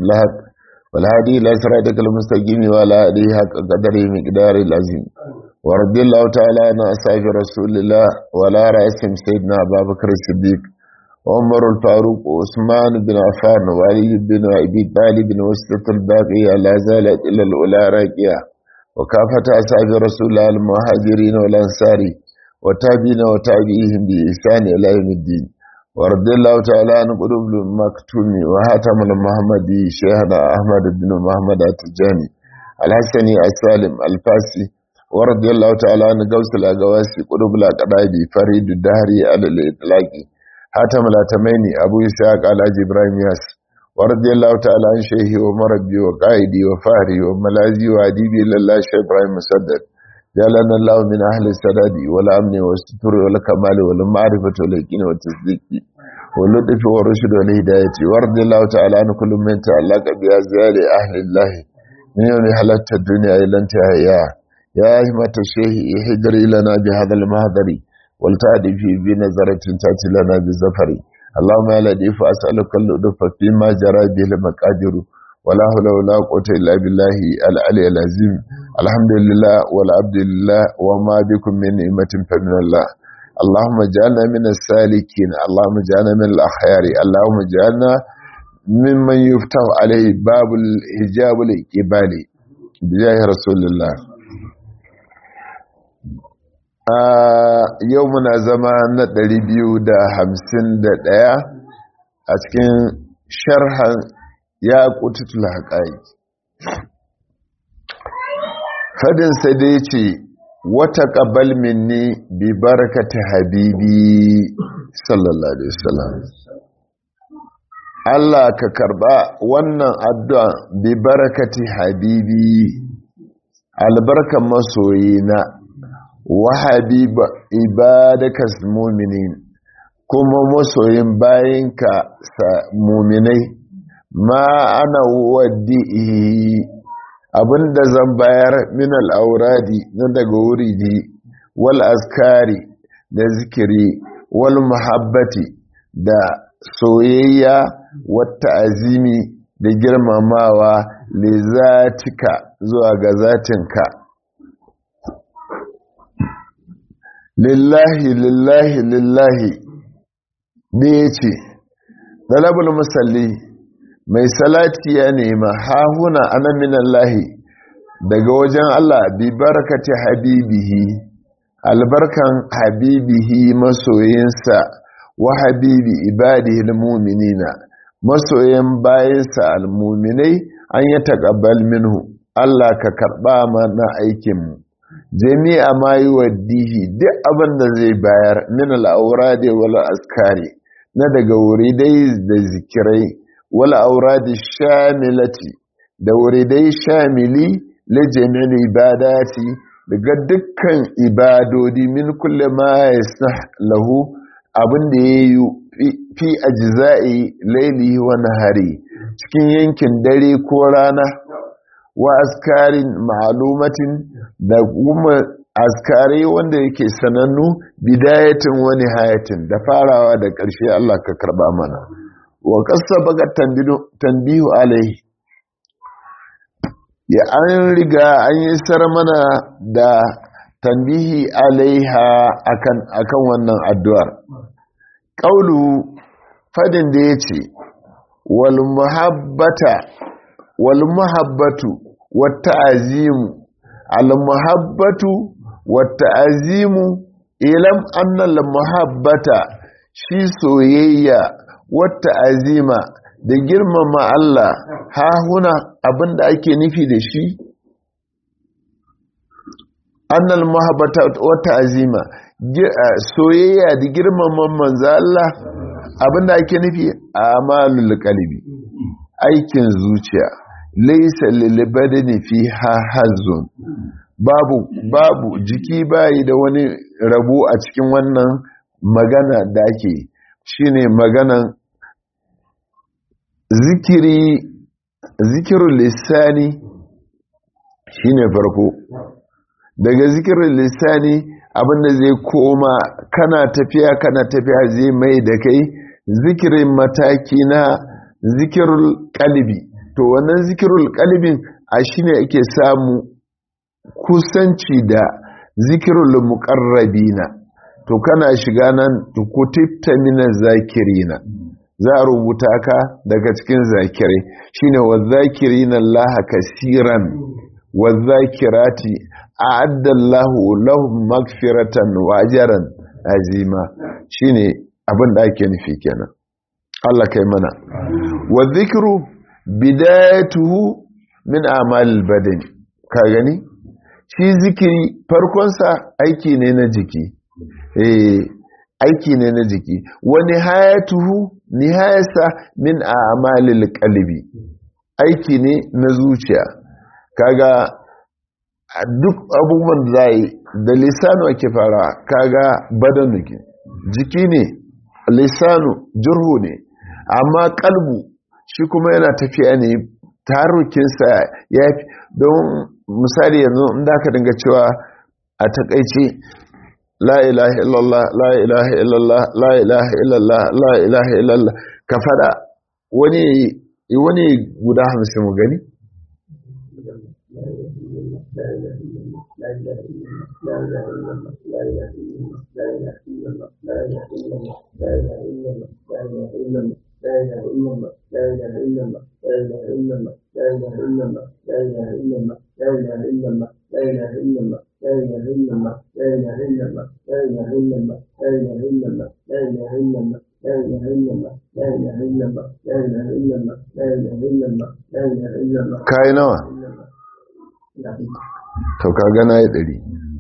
بالحق والهادي إلى صراطك المستقيم وعلى آله حق قدره مقدار العظيم ورضي الله تعالى عن أصحاب رسول الله ولا رأسهم سيدنا أبا بكر الصديق وعمر الفاروق وعثمان بن عفان وعلي بن أبي طالب وسط الباقية لا زالت إلى الأولى راكية وكافة أصحاب رسول الله المهاجرين والأنصار وتابعين وتابعيهم بإحسان إلى يوم الدين ورضي الله تعالى عن قلوب المكتوم وهاتم المحمدي شيخنا أحمد بن محمد التجاني الحسني السالم الفاسي ورضي الله تعالى عن قوس الأقواسي قلوب الأقرابي فريد الدهري على الإطلاق هاتم الأتميني أبو إسحاق على إبراهيم ياس ورضي الله تعالى عن شيخي ومربي وقائدي وفهري وملازي وأديبي لله شيخ إبراهيم مسدد جعلنا الله من أهل السداد والأمن والستر والكمال والمعرفة واليقين والتصديق واللطف والرشد والهداية ورضي الله تعالى عن كل من تعلق بأزيال أهل الله من يوم حلت الدنيا إلى انتهائها يا أهمة الشيخ احجري لنا بهذا المهدر والتعدي في بنظرة تأتي لنا بالزفر اللهم يا لطيف أسألك اللطف فيما جرى به المقادر ولا حول ولا قوة إلا بالله العلي العظيم الحمد لله والعبد لله وما بكم من نعمة فمن الله اللهم اجعلنا من السالكين اللهم اجعلنا من الأخيار اللهم اجعلنا ممن يفتح عليه باب الحجاب الإقبالي بجاه رسول الله yau muna zama na 251 a cikin sharhan ya kututul haƙaƙi fadinsa dai ce wata ƙabal minni bi barakata habibi sallallahu alaihi wasallam Allah ka karba wannan addu'a bi barakati habibi albarkan masoyina wa habiba ibadakas mu'minin kuma masoyin bayinka sa mu'minai ma ana waddi'i abinda zan bayar min al'auradi na daga wuridi wal askari da zikiri wal muhabbati da soyayya wata azimi da girmamawa le zatika zuwa ga zatinka lillahi lillahi lillahi da ya ce ɗalabul musalli mai salati ya nema hahuna ana minallahi daga wajen Allah bi barakati habibihi albarkan habibihi masoyinsa wa habibi ibadihi almu'minina masoyin bayinsa almu'minai an ya taqabbal minhu Allah ka karba mana aikin mu jami'a ma yi waddihi duk abin da zai bayar min al'auradi wal askari na daga wuridai da zikirai wal auradi shamilati da wuridai shamili la jami'il ibadati daga dukkan ibadodi min kulle ma yasah lahu abin da yayi fi ajza'i laili wa nahari cikin yankin dare ko rana wa askarin ma'lumatin da kuma askari wanda yake sanannu bidayatin wani hayatin da farawa da ƙarshe Allah ka karba mana wa kasa baga tambihu alaihi ya an riga an yi sar mana da tambihi alaiha akan akan wannan addu'ar qaulu fadin da yace wal muhabbata wal muhabbatu wat ta'zimu al muhabbatu wat ta'zimu ilam anna al muhabbata shi soyayya wata azima da girmama Allah ha huna abinda ake nufi da shi annal mahabbata wata azima soyayya da girmama manzo Allah abinda ake nufi amalul qalbi aikin zuciya laysa lil badani fiha hazun babu babu jiki bayi da wani rabo a cikin wannan magana da ake shine maganan zikiri zikirul lisani shine farko daga zikirin lisani abinda zai koma kana tafiya kana tafiya zai mai da kai zikirin mataki na zikirul kalbi to wannan zikirul kalbin a shine ake samu kusanci da zikirul muqarrabina to kana shiga nan kutitta minaz zakirina za a rubuta ka daga cikin zakirai shine wazakirina Allah kasiran wazakirati a'adda Allah lahum magfiratan wa ajran azima shine abin da ake nufi kenan Allah kai mana wa dhikru bidayatuhu min a'malil badan ka gani shi zikiri farkonsa aiki ne na jiki eh aiki ne na jiki wa nihayatuhu nihayasa min a'malil qalbi aiki ne na zuciya kaga duk abubuwan da zai da lisanu ake fara kaga badanu ke jiki ne lisanu jurhu ne amma kalbu shi kuma yana tafiya ne tarukinsa ya fi don misali yanzu inda aka dinga cewa a takaice la ilaha illallah la ilaha illallah la ilaha illallah la ilaha illallah ka fada wani wani guda hamsin mu gani kayi nawa to ka gana ya ɗari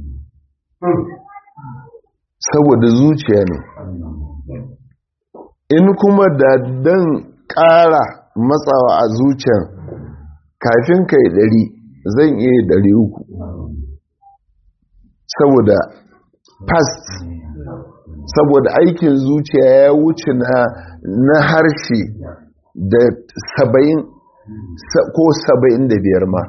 saboda zuciya ne in kuma da dan ƙara matsawa a zuciyar kafin ka yi ɗari zan iya ɗari uku saboda past saboda aikin zuciya ya wuce na harshe da saba'in ko saba'in da biyar ma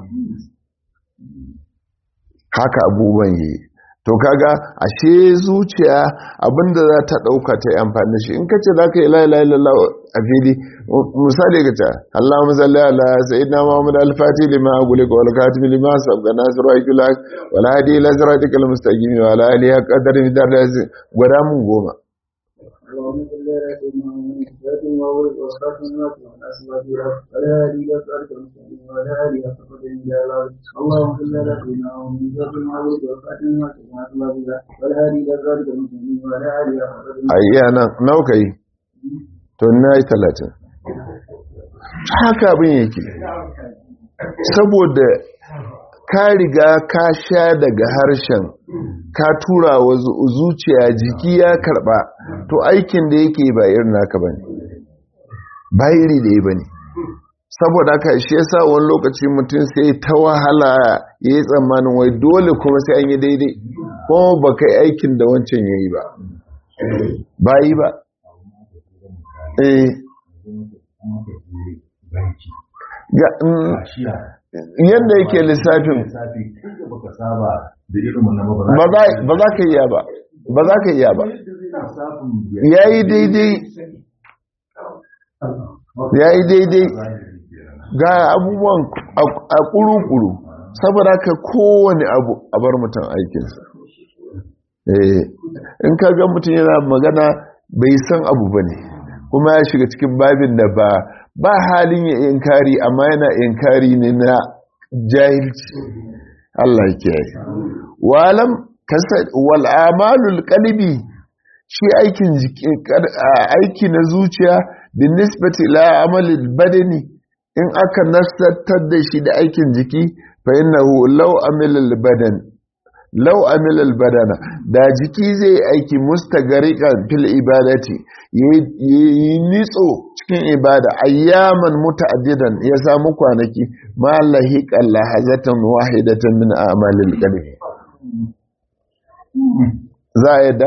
haka abubuwan yi to kaga ashe zuciya abinda za ta dauka ta yi amfani shi in kace za ka yi la ilaha illallah a fili misali ka ce Allahumma salli ala sayyidina Muhammad al-Fatih lima aguli wal katib lima sabqa nasru akila wal hadi ila siratikal mustaqim wa ala alihi qadar bidar gwada mun goma اللهم صل على سيدنا محمد الفاتح المولد والخاتم الناس والاسباب ولا هادي الى صراط المستقيم ولا هادي الى صراط الجلال اللهم صل على سيدنا محمد الفاتح المولد والخاتم الناس والاسباب ولا هادي الى صراط المستقيم ولا هادي الى صراط ayya nan nauka yi to na yi talatin haka abin yake saboda ka riga ka sha daga harshen ka tura wa zuciya jiki ya karba to aikin da yake ba irin naka bane ba iri da ba ne saboda haka shi yasa wani lokaci mutum sai ta wahala ya yi tsammanin wai dole kuma sai an yi daidai kuma ba kai aikin da wancan ya yi ba ba yi ba eh yadda yake lissafin ba za ka iya ba ba za ka iya ba ya yi daidai ya yi daidai ga abubuwan a kuru-kuru saboda ka kowane abu a bar mutum aikinsa in ka ga mutum yana magana bai san abu ba ne kuma ya shiga cikin babin da ba ba halin ya inkari amma yana inkari ne na jahilci Allah ke yi walam wal amalul qalbi shi aikin aiki na zuciya bin nisbati ila amalil badani in aka nasatar da shi da aikin jiki fa innahu law amila badan law amila badana da jiki zai aiki mustagariqan fil ibadati yi nitso cikin ibada ayyaman muta'addidan ya samu kwanaki ma lahiqan lahazatan wahidatan min a'malil qalbi za a yadda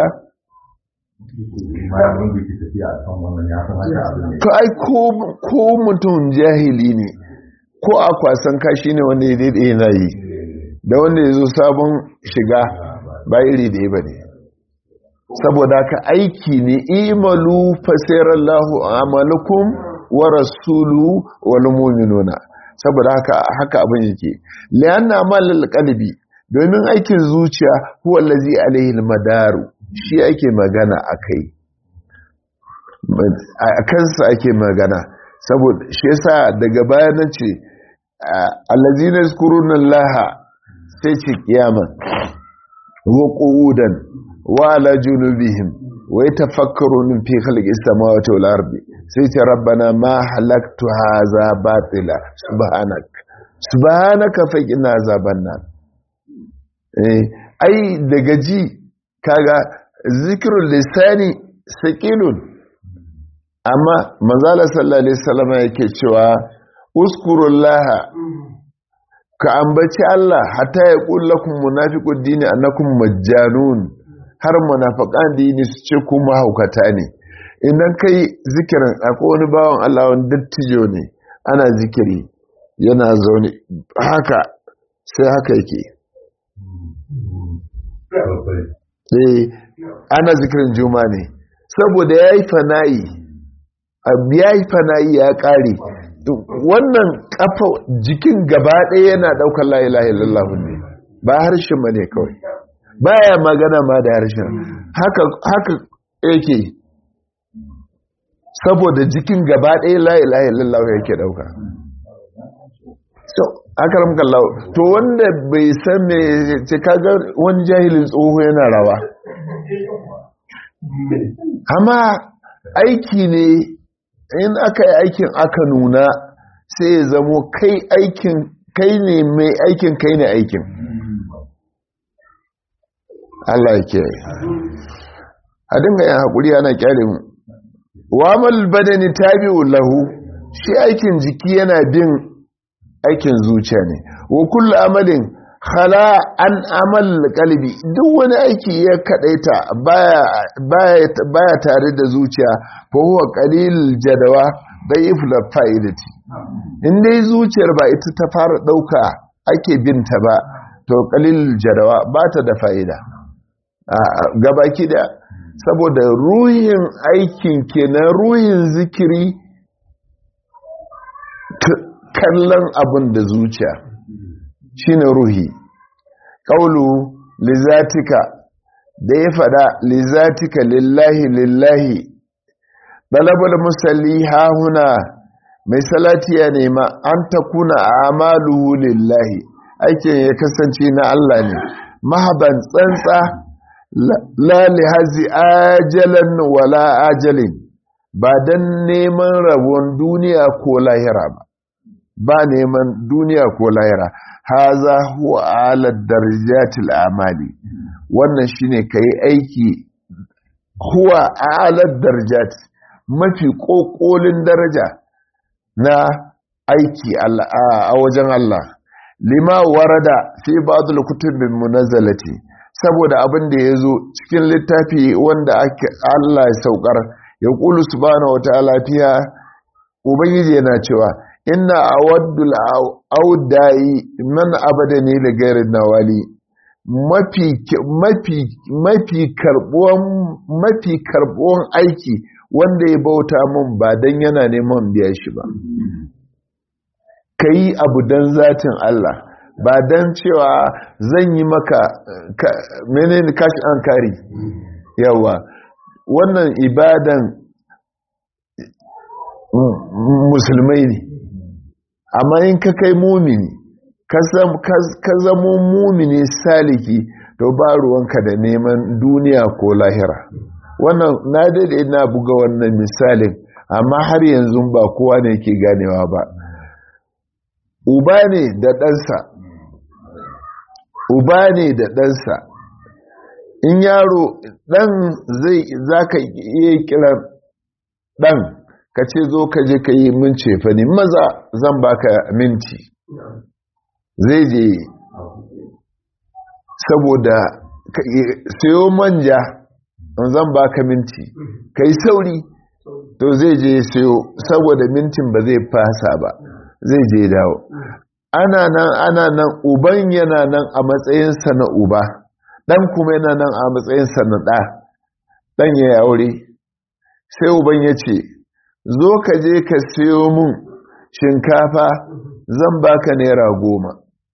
to ai ko mutum jahili ne ko a kwasan kashi ne wanda ya daidai yana yi da wanda ya zo sabon shiga ba iri da ya ba ne saboda ka aiki ne imalu fasirallahu amalukum wa rasulu wal mu'minuna saboda haka haka abin yake lianna amal qalbi domin aikin zuciya huwa allazi alaihi almadaru shi ake magana akai a kansa ake magana saboda shi yasa daga baya nace allazina yazkuruna allaha sai ce kiyama wa qu'udan wa ala junubihim wa yatafakkaruna fi khalqis samawati wal ardi sai ce rabbana ma halaktu hadha batila subhanak subhanaka faqina azaban nar eh ai daga ji kaga zikrul lisani saqilun amma manzala sallallahu alaihi wasallam yake cewa uskurullaha ka ambaci Allah hatta ya kullakum munafiqud dini annakum majjanun har munafiqan dini su ce ku mahaukata ne idan kai zikirin akwai wani bawan Allah wani dattijo ne ana zikiri yana zaune haka sai haka yake eh ana zikirin juma ne saboda yayi fana'i yayi fana'i ya kare wannan kafa jikin gaba ɗaya yana ɗaukar la ilaha illallah ne ba harshen ma ne kawai baya magana ma da harshen haka haka yake saboda jikin gaba ɗaya la ilaha illallah yake ɗauka so akaram kallahu to wanda bai san me ce kaga wani jahilin tsoho yana rawa amma aiki ne in aka yi aikin aka nuna sai ya zamo kai aikin kai ne mai aikin kai ne aikin Allah ya ke a dinga yin haƙuri ana kyale mu wamal badani tabi'u lahu shi aikin jiki yana bin aikin zuciya ne wa kullu amalin khala an amal qalbi duk wani aiki ya kadaita baya baya baya tare da zuciya fa huwa qalil jadawa dayif la fa'idati in dai zuciyar ba ita ta fara dauka ake binta ba to qalil jadawa ba ta da fa'ida gabaki da saboda ruhin aikin kenan ruhin zikiri kallon abin da zuciya shine ruhi ƙaulu lizatika da ya faɗa lizatika lillahi lillahi ɗalabar musalli hahuna mai salati ya nema an ta kuna amaluhu lillahi aikin ya kasance na Allah ne mahaban tsantsa la lihazi ajalan wala ajalin ba don neman rabon duniya ko lahira ba ba neman duniya ko lahira haza huwa ala darajatil amali wannan shine kai aiki huwa ala darajat mafi kokolin daraja na aiki a wajen Allah lima warada fi ba'dul kutubin munazzalati saboda abin da yazo cikin littafi wanda Allah ya saukar ya qulu subhanahu wataala fiha ubangiji yana cewa inna awaddul audai man abadani li ghairi nawali mafi mafi mafi karbuwan mafi karbuwan aiki wanda ya bauta mun ba dan yana neman biya shi ba kai abu dan zatin Allah ba dan cewa zan yi maka menene kashi an kari yawa wannan ibadan musulmai ne amma in ka kai mumini ka zamo mumini saliki to ba ruwanka da neman duniya ko lahira wannan na daidai na buga wannan misalin amma har yanzu ba kowa ne ke ganewa ba uba ne da ɗansa uba ne da ɗansa in yaro ɗan zai za ka iya kiran ɗan ka ce zo ka je ka yi min cefani maza zan baka minti zai je saboda sayo manja zan baka minti ka yi sauri to zai je sayo saboda mintin ba zai fasa ba zai je dawo ana nan ana nan uban yana nan a matsayinsa na uba ɗan kuma yana nan a matsayinsa na ɗa ɗan ya yi aure sai uban ya ce zo ka je ka siyo mun shinkafa zan baka naira goma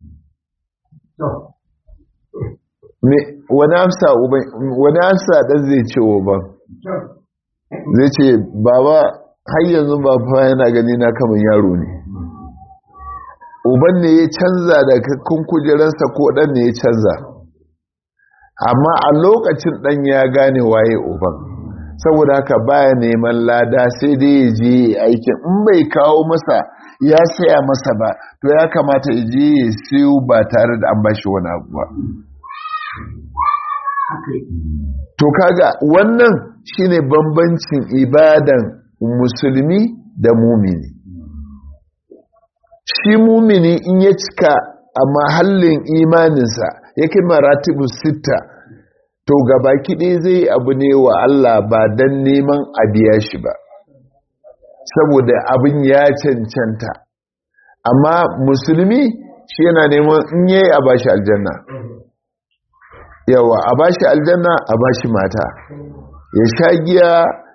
wani amsa ɗan zai ce uban zai ce baba har yanzu ba fa yana gani na kamar yaro ne uban ne ya canza da kun kujeransa ko ɗan ne ya canza amma a lokacin ɗan ya gane waye uban saboda haka baya neman lada sai dai ya je aikin in bai kawo masa ya saya masa ba to ya kamata ya je ya siyo ba tare da an bashi wani abu ba to kaga wannan shine bambancin ibadan musulmi da mumini shi mumini in ya cika a mahallin imaninsa yake maratibu sita to gabaki ɗaya zai abu ne wa Allah ba don neman a biya shi ba saboda abin ya cancanta amma musulmi shi yana neman in yayi a bashi aljanna yawa a bashi aljanna a bashi mata ya sha giya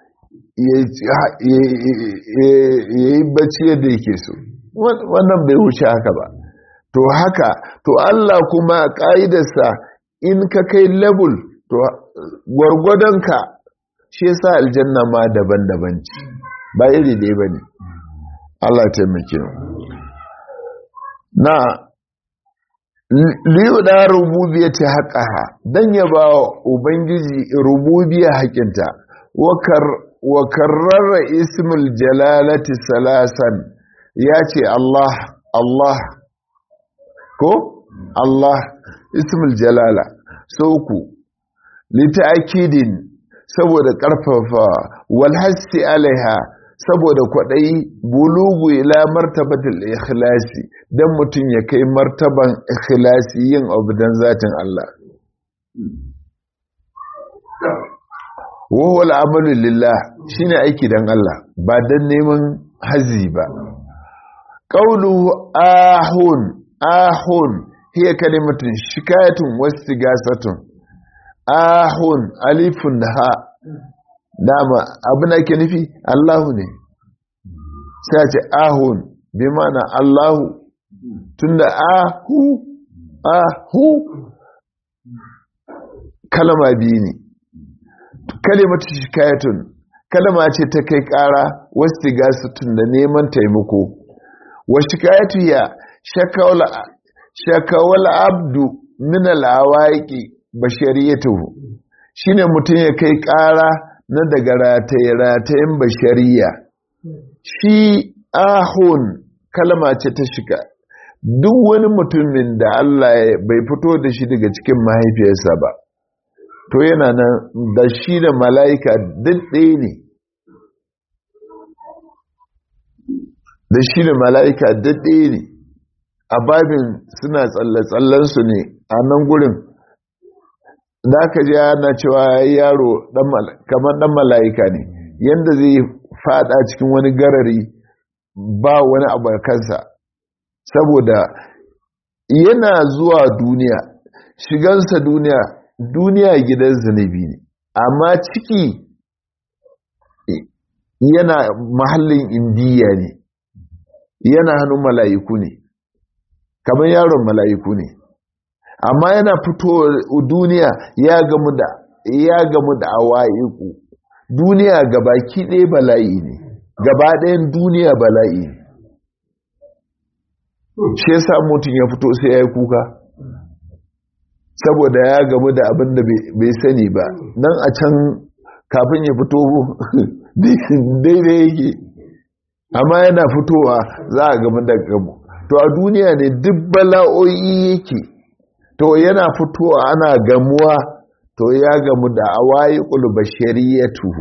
ya yi bacci yadda yake so wannan bai wuce haka ba to haka to Allah kuma ƙa'idarsa in ka kai level to gwargwadonka shi yasa aljanna ma daban-daban ce ba iri ɗaya ba ne Allah taimake na liyu da rububiya ta haƙaha don ya ba ubangiji rububiya haƙinta wa karrara ismul jalalati salasan ya ce Allah Allah ko Allah ismul jalala sauku lita'akidin saboda ƙarfafa walhassi alaiha saboda kwaɗayi bulugu ila martabatul ikhlasi don mutum ya kai martaban ikhlasi yin abu don zatin Allah wahuwa al'amalu lillah shine aiki don Allah ba don neman hazi ba ƙaulu ahun ahun hiya kalimatun shikayatun wasu gasatun ahun alifun da ha dama abin da ke nufi Allahu ne sai ce ahun bi mana Allahu tunda ahu ahu kalama biyu ne kalimatu shikayatun kalama ce ta kai kara wasu gasatun da neman taimako wa shikayatu ya shakawal abdu min al'awaiki bashariyatuhu shine mutum ya kai ƙara na daga rataye-ratayen bashariya shi ahun kalma ce ta shiga duk wani mutumin da Allah bai fito da shi daga cikin mahaifiyarsa ba to yana nan da shi da mala'ika duk ɗaya ne da shi da mala'ika duk ɗaya ne a babin suna tsalle-tsallensu ne a nan gurin da aka ji ana cewa yaro kamar dan mala'ika ne yadda zai fada cikin wani garari ba wani abu kansa saboda yana zuwa duniya shigansa duniya duniya gidan zunubi ne amma ciki yana mahallin indiya ne yana hannun mala'iku ne kamar yaron mala'iku ne amma yana fito duniya ya gamu da ya gamu da awaiku duniya gabaki ɗaya bala'i ne gaba ɗayan duniya bala'i ne shi yasa mutum ya fito sai ya yi kuka saboda ya gamu da abin da bai sani ba nan a can kafin ya fito daidai yake amma yana fitowa za a gamu da gamu to a duniya ne duk bala'o'i yake to yana fitowa ana gamuwa to ya gamu da awayi bashariyyatuhu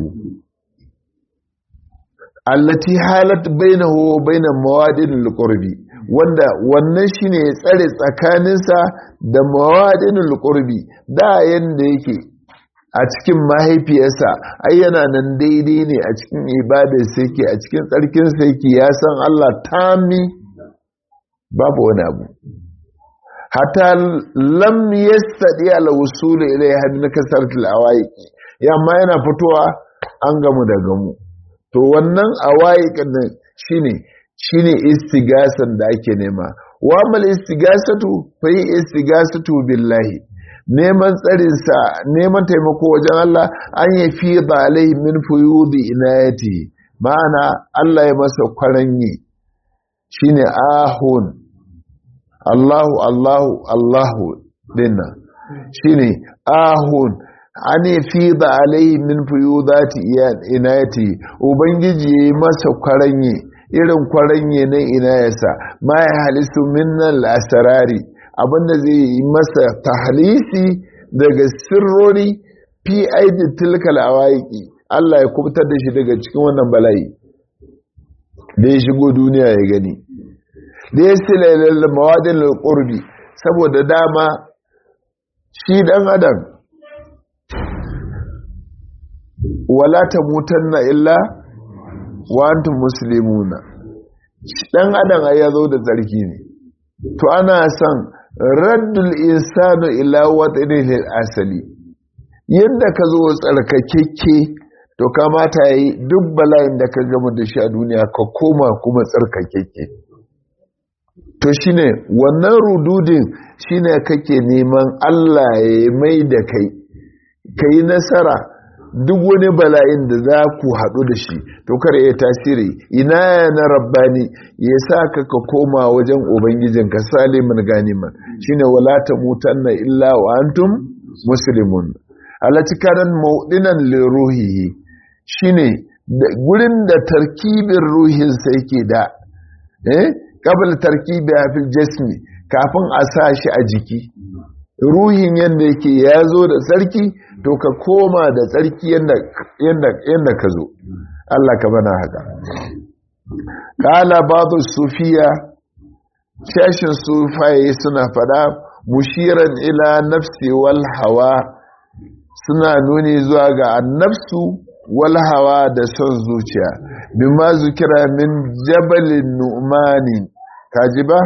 allati halat bainahu wa bainan mawadin alqurbi wanda wannan shine ya tsare tsakaninsa da mawadin alqurbi da yanda yake a cikin mahaifiyarsa ai yana nan daidai ne a cikin ibadar sai ke a cikin tsarkin sai ke ya san Allah tami babu wani abu hatta lam yastadi ala wusul ilayha min kasratil awaiq yamma yana fitowa an gamu da gamu to wannan awaiqin nan shine shine istigasan da ake nema wa mal istigasatu fa yi istigasatu billahi neman tsarinsa neman taimako wajen Allah an yi fi ba alai min fuyudi inayati ma'ana Allah ya masa kwaranye shine ahun Allahu Allahu Allahu dinna shine ahun an yi fi ba alai min fuyudati inayati ubangiji ya yi masa kwaranye irin kwaranye na inayarsa ma ya halisu minnal asarari abinda zai yi masa tahlisi daga sirrori fi aidi tilkal awaiki Allah ya kubutar da shi daga cikin wannan bala'i da ya shigo duniya ya gani da ya sila ilal mawadin qurbi saboda dama shi dan adam wala tamutanna illa wa antum muslimuna dan adam ai yazo da tsarki ne to ana son raddul insanu ila watanihi asali yadda ka zo tsarkakekke to kamata yi duk bala'in da ka gama da shi a duniya ka koma kuma tsarkakekke to shine wannan rududin shine kake neman Allah ya mai da kai kai nasara duk wani bala'in da za ku haɗu da shi to kar ya tasiri ina na rabbani ya sa ka ka koma wajen ubangijin ka salimin ganiman shine wala ta mutanna illa wa antum muslimun alatikaran maudinan liruhihi shine gurin da tarkibin ruhin sa yake da eh qabl tarkibi fil jismi kafin a sa shi a jiki ruhin yadda yake ya zo da tsarki to ka koma da tsarki yadda ka zo Allah ka bana haka ƙala babu sufiya shashin sufaye suna fada mushiran ila nafsi wal hawa suna nuni zuwa ga annafsu wal hawa da son zuciya bima zukira min jabalin nu'mani kaji ba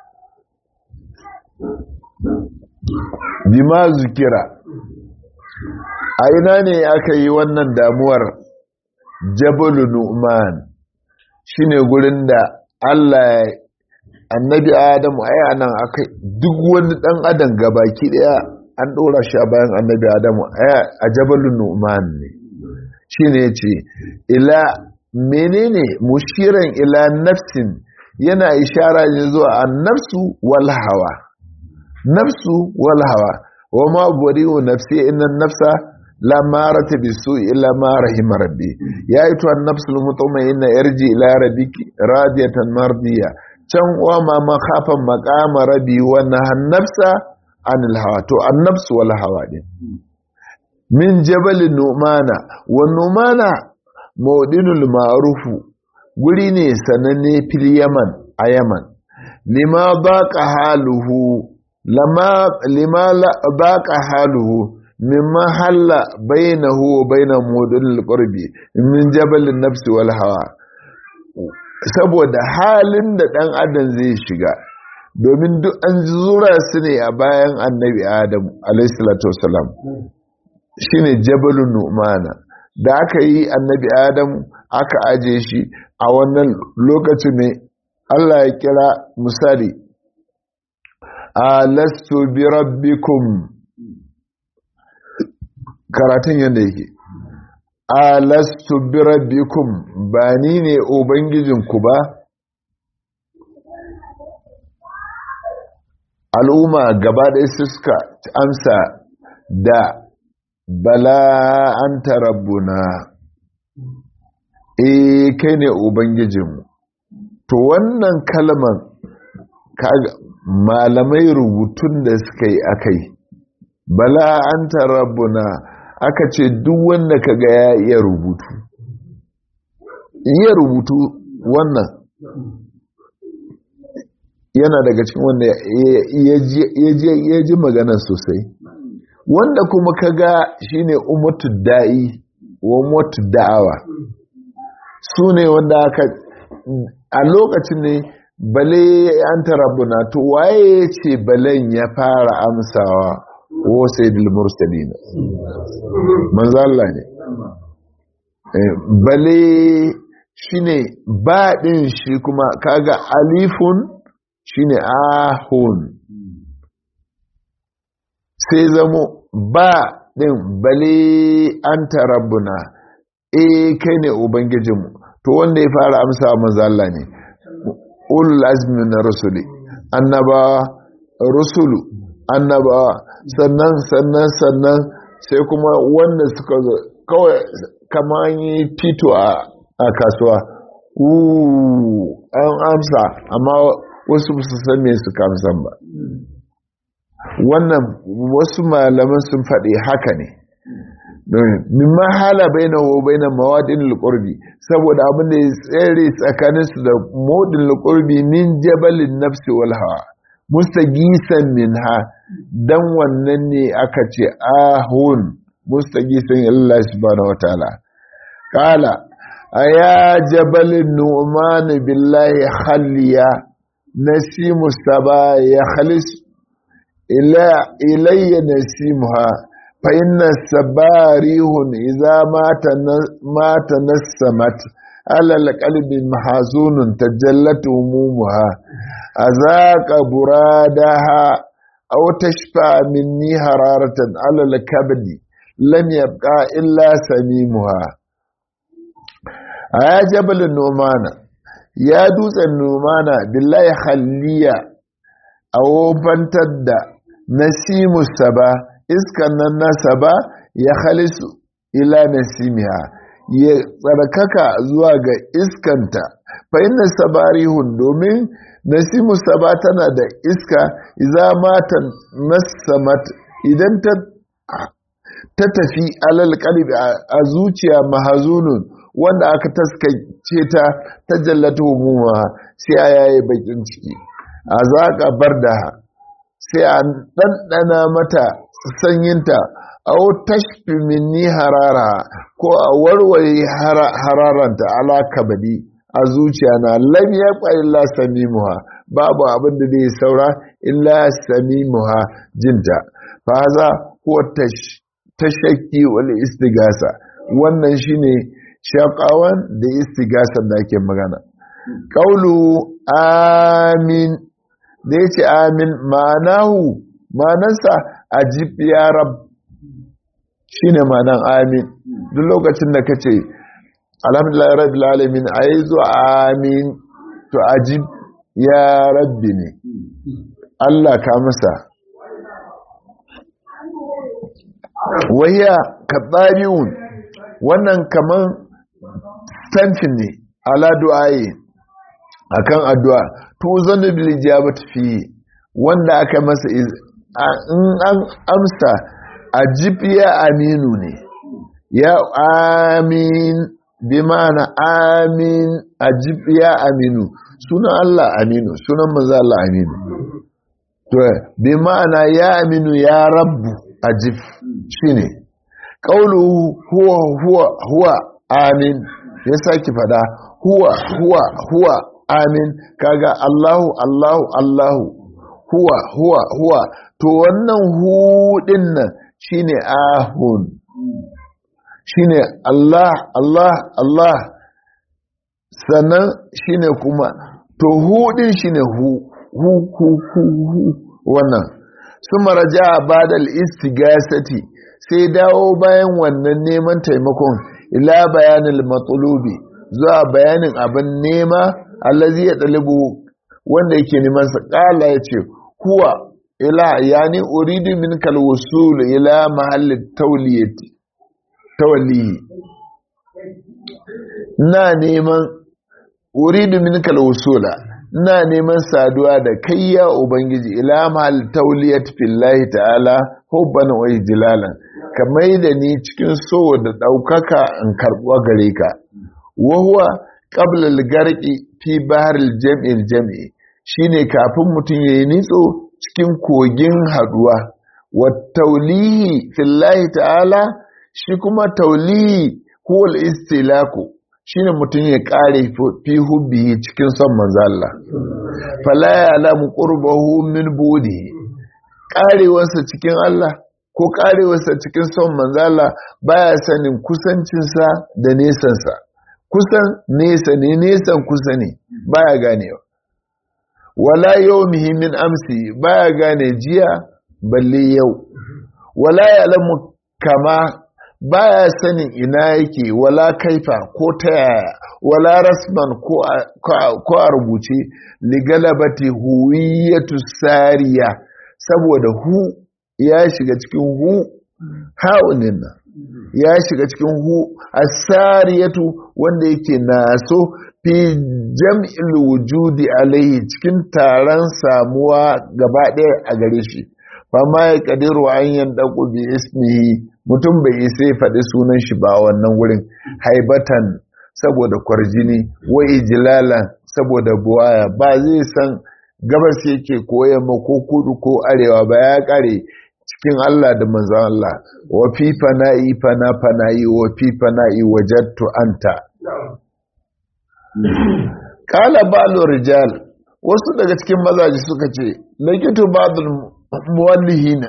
bima zukira a ina ne aka yi wannan damuwar jabalu nu'man shine gurin da Allah annabi adamu ai anan aka duk wani dan adam gabaki daya an dora shi a bayan annabi adamu a jabalu nu'man ne shine yace ila menene mushiran ila nafsin yana ishara ne zuwa annafsu wal hawa nafsu wal hawa wa ma bari'u nafsi inna nafsa la marata bisu illa ma rahima rabbi ya aito an-nafsul mutma'inna yarji ila rabbiki radiyatan mardiya can wa ma ma khafan maqama rabbi wa nahan nafsa anil hawa to an-nafsu wal hawa din min jabal numana wa numana mawdinul ma'rufu guri ne sananne fil yaman a yaman lima baqa haluhu lama lima baqa haluhu mimma halla bainahu wa baina mudul qurbi min jabal an-nafs wal hawa saboda halin da dan adam zai shiga domin duk an zura su ne a bayan annabi adam alayhi salatu wasalam shine jabalun nu'mana da aka yi annabi adam aka aje shi a wannan lokacin ne Allah ya kira misali alastu bi rabbikum karatun yadda yake alastu bi rabbikum ba ni ne ubangijinku ba al'umma gaba ɗaya suka amsa da bala an rabbuna e kai ne ubangijinmu to wannan kalman malamai rubutun da suka yi akai bala an rabbuna aka ce duk wanda ka ga ya iya rubutu iya rubutu wannan yana daga cikin wanda ya ji magana sosai wanda kuma ka ga shine umatu da'i wa umatu da'awa su ne wanda aka a lokacin ne bale an tarabuna to waye ce balen ya fara amsawa wa sayyidul mursalin manzo Allah ne bale shine ba din shi kuma kaga alifun shine ahun sai zamo ba din bale anta rabbuna eh kai ne ubangijinmu to wanda ya fara amsa manzo Allah ne ulul azmi na rusuli annabawa rusulu annabawa sannan sannan sannan sai kuma wanda suka zo kawai kamar yi tito a kasuwa an amsa amma wasu su san me suka amsan ba wannan wasu malaman sun faɗi haka ne mimma hala baina wa baina mawadin alqurbi saboda abin da ya tsere tsakanin su da modin alqurbi min jabalin nafsi wal hawa mustagisan minha dan wannan ne aka ce ahun mustagisan Allah subhanahu wataala qala aya jabalin nu'man billahi khalliya nasimu saba ya khalis ila ilayya nasimuha فإن السباريه إذا ما تنسمت على القلب محزون تجلت همومها أذاق برادها أو تشفى مني حرارة على الكبد لم يبقى إلا سميمها يا جبل النومان يا دوس النومان بالله خليا أو بنتد نسيم السبا iskan nan nasa ba ya halisu ila nasimiha ya tsarkaka zuwa ga iskanta fa inna sabarihun domin nasimu saba tana da iska iza matan nasamat idan ta ta tafi alal qalbi a zuciya mahazunun wanda aka taskace ta ta jallata humuma sai a yayi bakin ciki a zaka barda sai a ɗanɗana mata sanyinta au tashfi minni harara ko a warware hararanta ala kabadi a zuciya na lam yabqa illa samimuha babu abin da zai saura illa samimuha jinta fa haza huwa tashakki wal istigasa wannan shine shaqawan da istigasan da ake magana qaulu amin da yace amin ma'anahu ma'anarsa ajib ya rab shine ma'anan amin duk lokacin da kace alhamdulillah rabbil alamin ayi zuwa amin to ajib ya rabbi ne Allah ka masa waya kadariun wannan kaman stamping ne ala du'ayi akan addu'a to zanu bil ijabati fi wanda aka masa in an amsa ajib ya aminu ne ya amin bi ma'ana amin ajib ya aminu sunan Allah aminu sunan manzo Allah aminu to bi ma'ana ya aminu ya rabbu ajib shine qaulu huwa huwa huwa amin ya saki fada huwa huwa huwa amin kaga Allahu Allahu Allahu huwa huwa huwa to wannan hudin nan shine ahun shine Allah Allah Allah sannan shine kuma to hudin shine hu hu hu hu, hu wannan suma raja badal istigasati sai dawo bayan wannan neman taimakon ila bayanil matlubi zuwa bayanin abin nema allazi ya dalibu wanda yake neman sa kala yace huwa ila yani uridu min kal wusul ila mahalli tawliyati tawallihi na neman uridu min kal wusula na neman saduwa da kai ya ubangiji ila mahalli tawliyati fillahi ta'ala hubban wa ijlalan kamar da ni cikin so da daukaka in karbuwa gare ka wa huwa qabla al-garqi fi bahr al-jam'i al-jam'i shine kafin mutum yayi nitso cikin kogin haduwa wa taulihi fillahi ta'ala shi kuma taulihi huwal istilaku shine mutum ya kare fi hubbihi cikin son manzo Allah fala ya'lamu qurbahu min budihi karewarsa cikin Allah ko karewarsa cikin son manzala baya sanin kusancinsa da nesansa kusan nesa ne nesan kusa ne baya ganewa wala yau muhimmin amsi baya gane jiya balle yau wala ya lamu kama baya sanin ina yake wala kaifa ko ta yaya wala rasman ko a rubuce ligalabati huwiyatu sariya saboda hu ya shiga cikin hu haunin nan ya shiga cikin hu asariyatu wanda yake naso fi jam'il wujudi alaihi cikin taron samuwa gaba ɗaya a gare shi fama ya kadiru an yan daku bi ismihi mutum bai isa ya faɗi sunan shi ba wannan wurin haibatan saboda kwarjini wa ijlalan saboda buwaya ba zai san gabas yake ko yamma ko kudu ko arewa ba ya kare cikin Allah da manzon Allah wa fi fana'i fana fana'i wa fi fana'i wajadtu anta kala balu rijal wasu daga cikin mazaji suka ce lakitu ba'dul muwallihina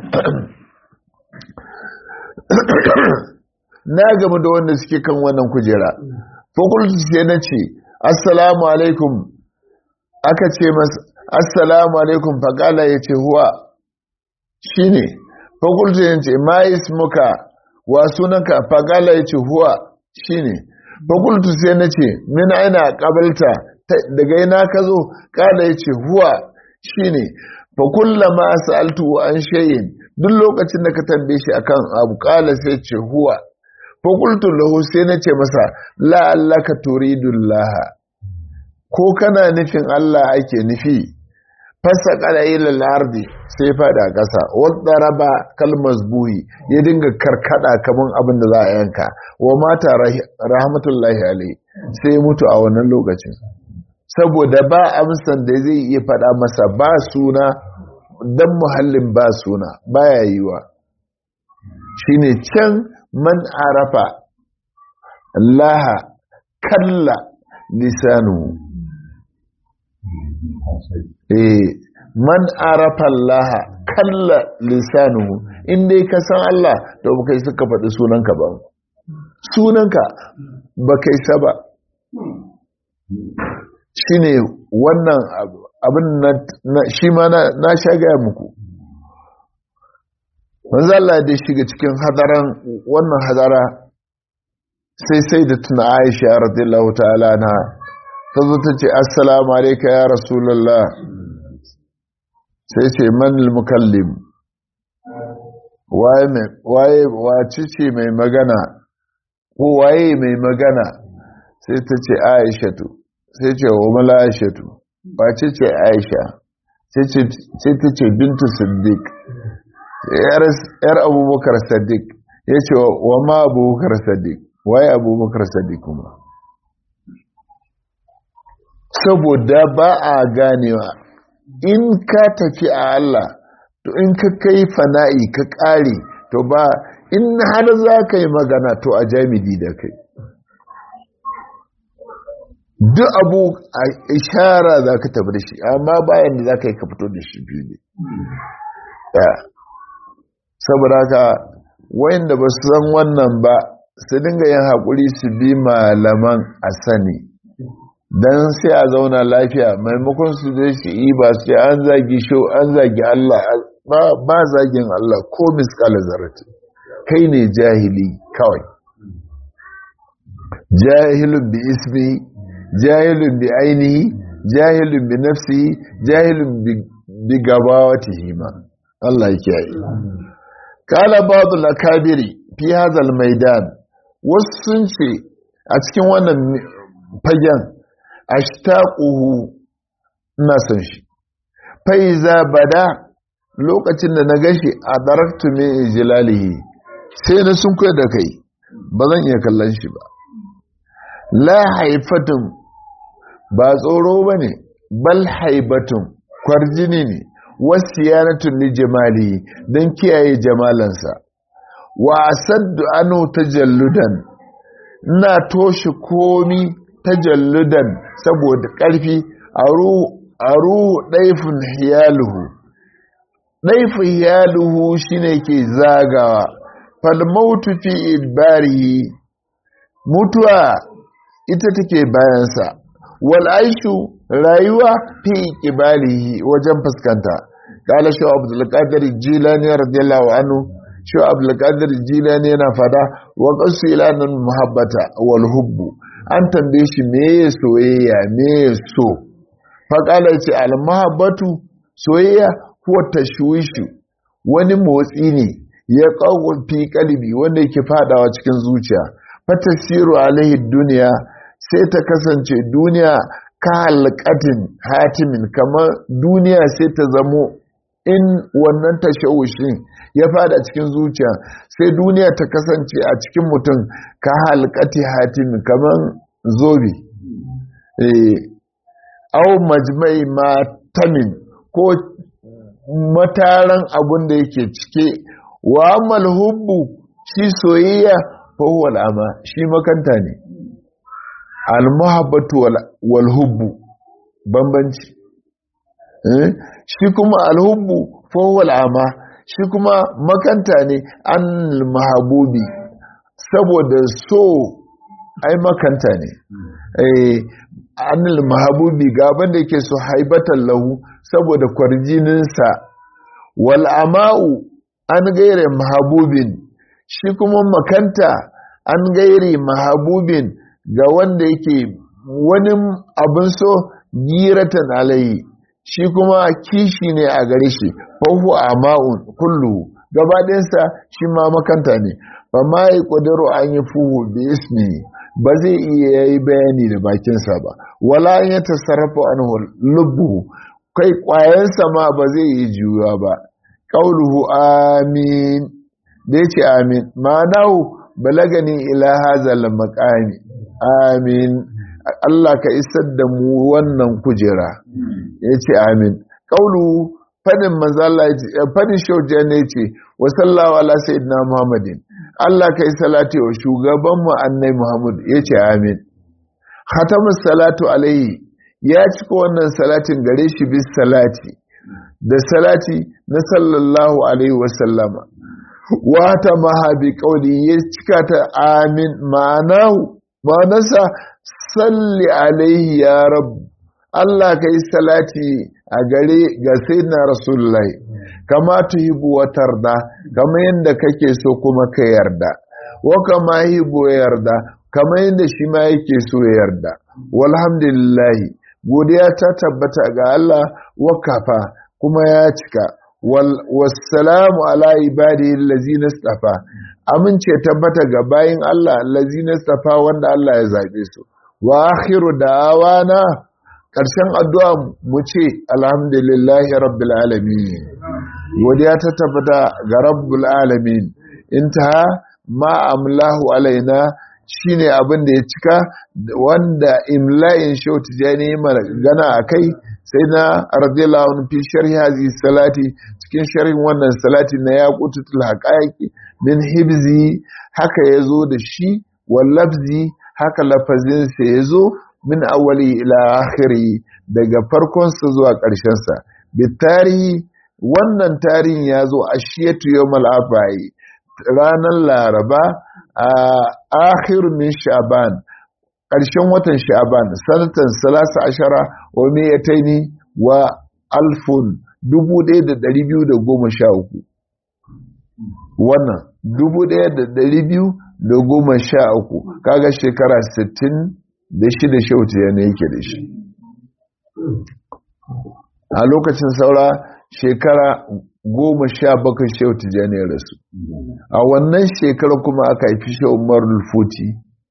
na gamu da wanda suke kan wannan kujera fakultu sai na ce assalamu alaikum aka ce masa assalamu alaikum faƙala ya ce huwa shi ne fakultu ya ce ma ismuka wa sunanka faƙala ya ce huwa shi ne fakultu sai na ce min aina ƙabalta daga ina ka zo ƙala ya ce huwa shi ne fakullama sa'altu an shayin duk lokacin da ka tambaye shi akan abu ƙala sai ce huwa fakultu lahu sai na ce masa la'allaka turidullaha ko kana nufin Allah ake nufi fasa kada ilal ardi sai fada ƙasa wadda raba kalmar buhi ya dinga karkada kaman abin da za a yanka wa mata rahmatullahi alai sai mutu a wannan lokacin saboda ba amsan da zai iya fada masa ba suna dan muhallin ba suna baya yiwa shine can man arafa laha kalla lisanu eh man arafa laha kalla lisanu in dai ka san Allah to ba kai suka faɗi sunanka ba sunanka ba kai saba shine wannan abin na shi ma na sha gaya muku manzo Allah da shiga cikin hadaran wannan hadara sai sai da tuna Aisha radiyallahu ta'ala na ta zo ta ce assalamu alayka ya rasulullah sai ce man mukallim waye waye wace ce mai magana ko waye mai magana sai ta ce Aishatu sai ce wa mala Aishatu wace ce Aisha sai ta ce bintu Siddiq yar abubakar sadiq ya ce wa ma abubakar sadiq waye abubakar sadiq kuma saboda ba a ganewa in ka tafi a Allah to in ka kai fana'i ka ƙare to ba in har za ka yi magana to a jamidi da kai duk abu a ishara za ka tafi da shi amma bayan da za ka yi ka fito da shi biyu ne saboda haka wayanda ba su san wannan ba su dinga yin haƙuri su bi malaman a sani don sai a zauna lafiya maimakon su zai su yi ba su an zagi shau an zagi Allah ba zagin Allah ko miskala zarati kai ne jahili kawai jahilun bi ismi jahilun bi ainihi jahilun bi nafsi jahilun bi gabawatihi ma Allah yake yi kala ba'd al-akabiri fi hadha al-maidan wasu sun ce a cikin wannan fagen ashtaquhu ina son shi fa iza bada lokacin da na gashi a daraktu min ijlalihi sai na sun da kai ba zan iya kallon shi ba la haifatun ba tsoro bane bal haibatun kwarjini ne wasiyanatun li jamali don kiyaye jamalansa wa asaddu anu tajalludan ina toshe komi tajalludan saboda ƙarfi aru aru daifin hiyaluhu ɗaifu yaluhu shine ke zagawa falmautu fi idbarihi mutuwa ita take bayansa wal aishu rayuwa fi qibalihi wajen fuskanta qala shu abdul qadir jilani radiyallahu anhu shu abdul qadir jilani yana fada wa qasu ilanan muhabbata wal hubbu an tambaye shi me soyayya me so fa qala ce al muhabbatu soyayya huwa tashwishu wani motsi ne ya kawo fi kalbi wanda yake fadawa cikin zuciya fatasiru alaihi duniya sai ta kasance duniya ka halkatin hatimin kamar duniya sai ta zamo in wannan tashawushin ya fada cikin zuciya sai duniya ta kasance a cikin mutum ka halkati hatimin kamar zobe au majmai matamin ko mataran abun da yake cike wa amal hubbu shi soyayya fahuwa al'ama shi makanta ne al-muhabbatu wal hubbu bambanci shi kuma al-hubbu fahuwa al'ama shi kuma makanta ne an mahabubi saboda so ai makanta ne an mahabubi gaban da yake so haibatan lahu saboda kwarjininsa wal ama'u an gaire mahabubin shi kuma makanta an gairi mahabubin ga wanda yake wani abin so giratan alayi shi kuma kishi ne a gare shi fahu a ma'un kullu gabaɗinsa shi ma makanta ne ba ma yi ƙudaro an yi fuhu da ismi ba zai iya yi bayani da bakinsa ba wala ya tasarrafa an lubbu kai ƙwayensa ma ba zai yi juya ba ƙauluhu amin da ya ce amin ma'anahu balagani ila hazal maqami amin Allah ka isar da mu wannan kujera ya ce amin ƙaulu fadin manzala fadin shauja ne ce wa sallawa ala sayyidina muhammadin Allah ka yi salati wa shugaban mu annai muhammad ya ce amin khatamus salatu alaihi ya cika wannan salatin gare shi bis salati da salati na sallallahu alaihi wasallama wata mahabi kauli ya cika ta amin ma'anahu ma'anarsa salli alaihi ya rabu Allah ka yi salati a gare ga sayyidina rasulullahi kama tuhibu wa tarda kama yadda kake so kuma ka yarda wa kama hibu yarda kama yadda shi ma yake so ya yarda walhamdulillahi godiya ta tabbata ga Allah wakafa kuma ya cika wassalamu ala ibadihi allazina istafa amince tabbata ga bayin Allah allazina istafa wanda Allah ya zabe su wa akhiru da'awana karshen addu'a mu ce alhamdulillahi rabbil alamin godiya ta tabbata ga rabbul alamin intaha ma amlahu alaina shine abin da ya cika wanda imla'in shautu jani magana a kai sai na radiyallahu anhu fi sharhi hazi salati cikin sharhin wannan salati na yaqutul haqaiqi min hibzi haka yazo da shi wal lafzi haka lafazin sa yazo min awwali ila akhiri daga farkon sa zuwa ƙarshen sa bitari wannan tarihin yazo ashiyatu yawmal afai ranar laraba a akhir min sha'ban ƙarshen watan sha'ban sanatan salasa ashara wa miyataini wa alfun dubu ɗaya da ɗari biyu da goma sha uku wannan dubu ɗaya da ɗari biyu da goma sha uku kaga shekara sittin da shida shautu yana yake da shi a lokacin saura shekara goma sha bakwai shehu tijjani ya rasu a wannan shekara kuma aka haifi shehu umar futi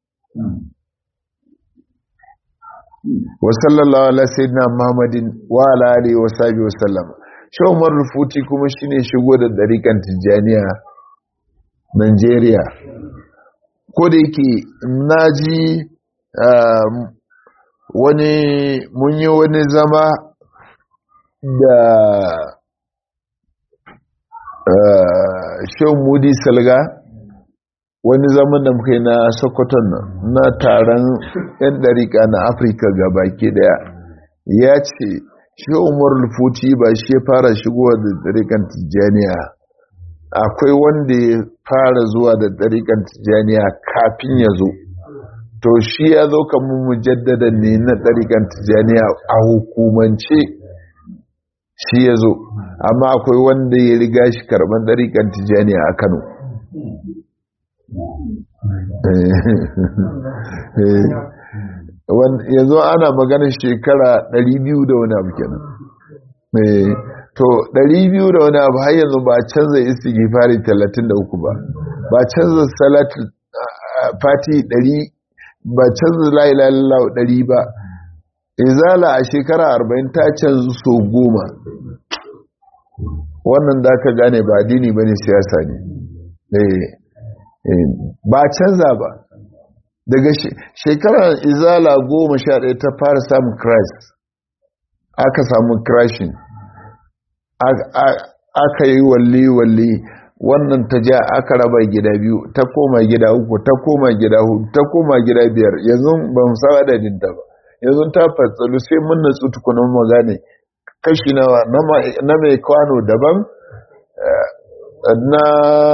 wa sallallahu ala sayyidina muhammadin wa ala alihi wa sahbihi wa sallam shehu umar futi kuma shine shigo da dariƙan tijjaniya Najeriya ko da yake naji wani mun yi wani zama da shan mudi salga wani zaman da muka yi na sokoton nan na taron 'yan ɗariƙa na afirka baki daya ya ce shi umar futi ba shi ya fara shigowa da ɗariƙan tijjaniya akwai wanda ya fara zuwa da ɗariƙan tijjaniya kafin ya zo to shi ya zo kamar mujaddada ne na ɗariƙan tijjaniya a hukumance shi ya zo amma akwai wanda ya riga shi karɓar ɗariƙan tijjaniya a kano yanzu ana maganin shekara 200 da wani abu kenan to 200 da wani abu har yanzu ba canza istighfari 33 ba ba canza salat fati 100 ba canza la ilaha illallah 100 ba izala a shekara 40 ta canza so goma wannan da ka gane ba addini bane siyasa ne ba canza ba daga shekarar izala goma sha ɗaya ta fara samun crash aka samu crashing aka yi walli-walli wannan ta ja aka raba gida biyu ta koma gida uku ta koma gida hudu ta koma gida biyar yanzu ba mu sa adadin ta ba yanzu ta fatsalu sai mun natsu tukunan magane kashi nawa na mai kwano daban na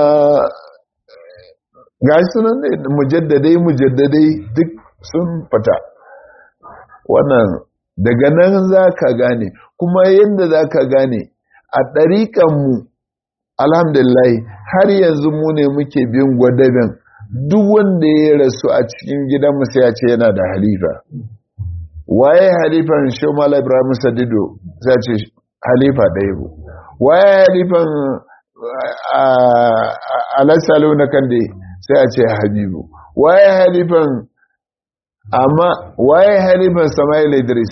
ga su nan ne mujaddadai mujaddadai duk sun fita wannan daga nan za ka gane kuma yadda za ka gane a ɗariƙanmu alhamdulillah har yanzu mu ne muke bin gwadaben duk wanda ya rasu a cikin gidanmu sai ya ce yana da halifa waye halifan shomala ibrahim sadido sai ce halifa ɗaya bu waye halifan alasalo na kande sai a ce habibu waye halifan amma waye halifan samail idris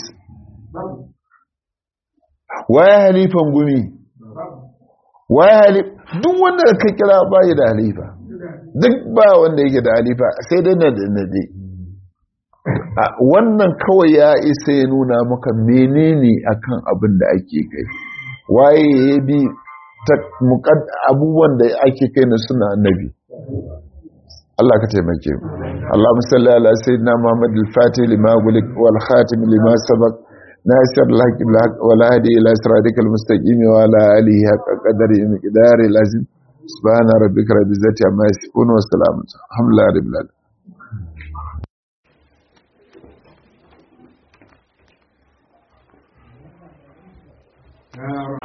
waye halifan gumi waye halif duk wanda ka kira bayi da halifa duk ba wanda yake da halifa sai dai na da nade wannan kawai ya isa ya nuna maka menene akan abin da ake kai waye ya bi abubuwan da ake kai na suna annabi Allah ka taimake mu Allahumma salli ala sayyidina Muhammad al-Fatih lima gulik wal khatim lima sabaq nasir al-haq bil haqq wal hadi ila siratikal mustaqim wa ala alihi haqqa qadari miqdari lazim subhana rabbika rabbil izzati amma yasifun wa salamun alhamdulillahi rabbil alamin